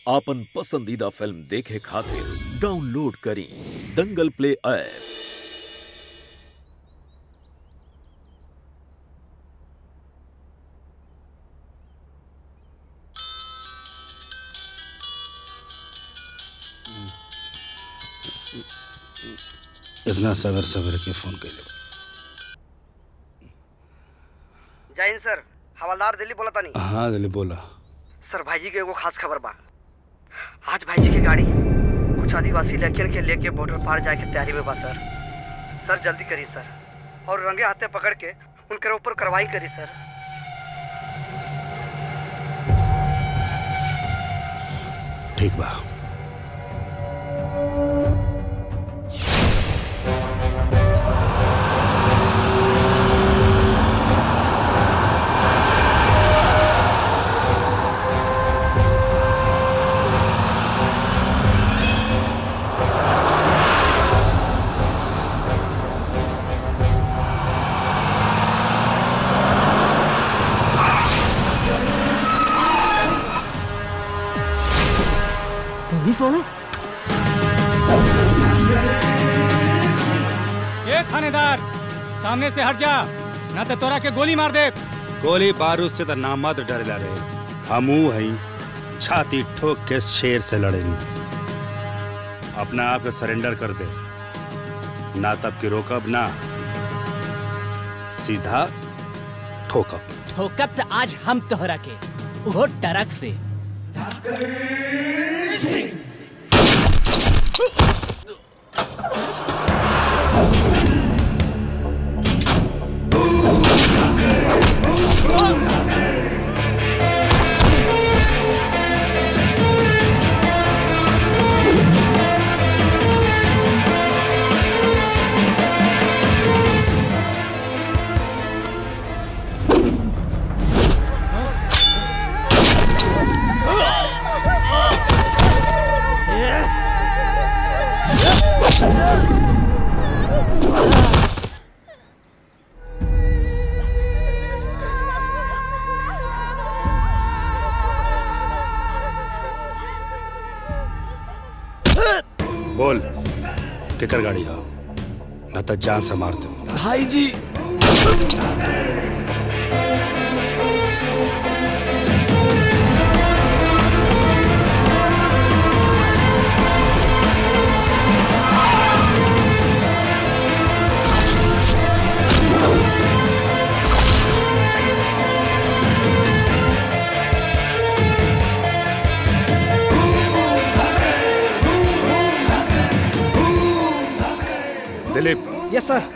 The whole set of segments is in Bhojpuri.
आपन पसंदीदा फिल्म देखे खातिर डाउनलोड करी दंगल प्ले ऐप इतना सवेर सवेर के फोन कैले जय हिंद सर हवलदार दिल्ली बोला तानी हाँ दिली बोला सर भाईजी के एगो खास खबर बा आज भाईजी की गाड़ी कुछ आदिवासी लड़कियन के लेके बॉर्डर पार जाए के तैयारी में बा सर सर जल्दी करी सर और रंगे हाथे पकड़ के उनके ऊपर कार्रवाई करी सर ठीक बा ए थानेदार सामने से हट जा ना तो तोरा के गोली मार दे गोली बारूद से तो नामत डरेला रहे हमू हई छाती ठोक के शेर से लड़ेनी अपना आप के सरेंडर कर दे ना तब की रोकब ना सीधा ठोकब ठोकब त आज हम तोहरा के वो ट्रक से बोल केकर गाड़ी हो ना तो जान से मार दे भाई जी दिलीप यस सर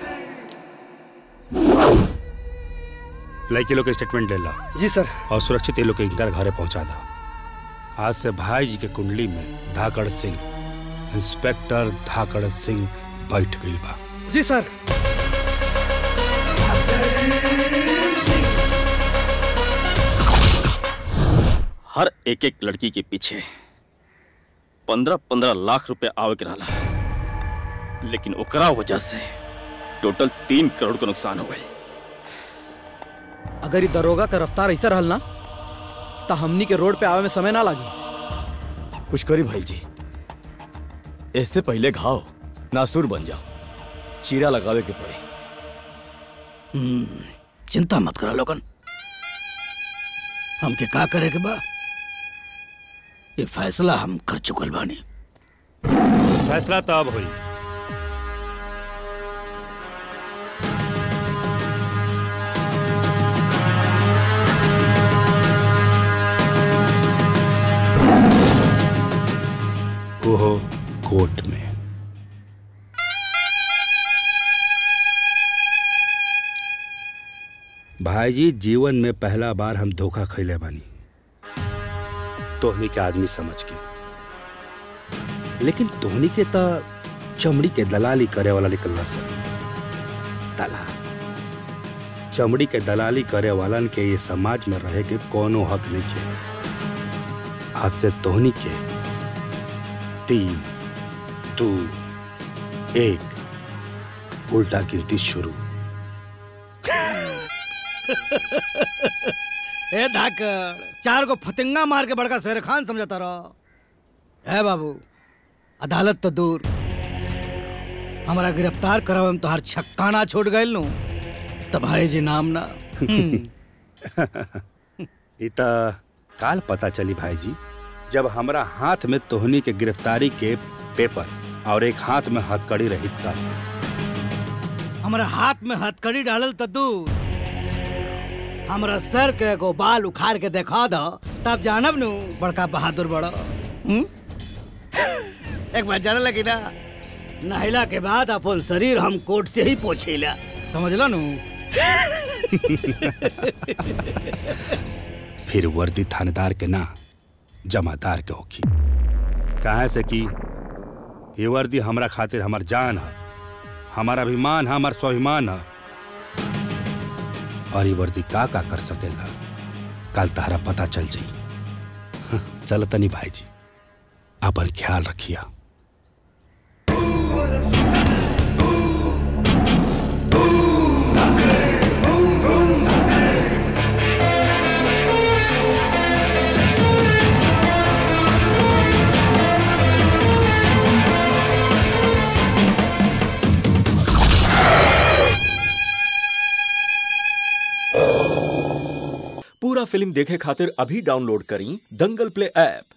लड़की लोग के स्टेटमेंट ले ला जी सर और सुरक्षित ये लोग के इनकर घरे पहुंचा दा आज से भाई जी के कुंडली में धाकड़ सिंह इंस्पेक्टर धाकड़ सिंह बैठ गई बा जी सर हर एक एक लड़की के पीछे पंद्रह पंद्रह लाख रुपए आवे के रहला लेकिन ओकरा वजह से टोटल तीन करोड़ का नुकसान हो गई अगर ये दरोगा का रफ्तार ऐसा रहल ना तो हमनी के रोड पे आवे में समय ना लगी कुछ करी भाई जी इससे पहले घाव नासूर बन जाओ चीरा लगावे के पड़े चिंता मत करा लोगन हमके का करे के बा ये फैसला हम कर चुकल बानी फैसला तब हुई वो कोर्ट में भाईजी जीवन में पहला बार हम धोखा खैले बानी तोहनी के आदमी समझ के लेकिन तोहनी के त चमड़ी के दलाली करे वाला निकलना सर दलाल चमड़ी के दलाली करे वालन के ये समाज में रहे के कोनो हक नहीं के आज से तोहनी के तीन दो एक उल्टा गिनती शुरू ए धाकड़ चार को फतिंगा मार के बड़का शेर खान समझता रहो है बाबू अदालत तो दूर हमारा गिरफ्तार करावे में तो हर छक्काना छोड़ गए नु तब है जी नाम ना हम्म, ई त काल पता चली भाई जी जब हमरा हाथ में तोहनी के गिरफ्तारी के पेपर और एक हाथ में हथकड़ी रही तब हमारा हाथ में हथकड़ी डालल तो दूर हमारा सर के एगो बाल उखाड़ के देखा दो तब जानब नु बड़का बहादुर बड़ा हम्म? एक बार जाने लगी ना नहला के बाद अपन शरीर हम कोट से ही पोछेला समझ लो नु फिर वर्दी थानेदार के ना जमादार के होखी कहे से कि ये वर्दी हमरा खातिर हमर जान है हमारा अभिमान है हमार स्वाभिमान है और ये वर्दी का का कर सकेला कल तारा पता चल जाई चल तनी भाई जी अपन ख्याल रखिया पूरा फिल्म देखे खातिर अभी डाउनलोड करी दंगल प्ले ऐप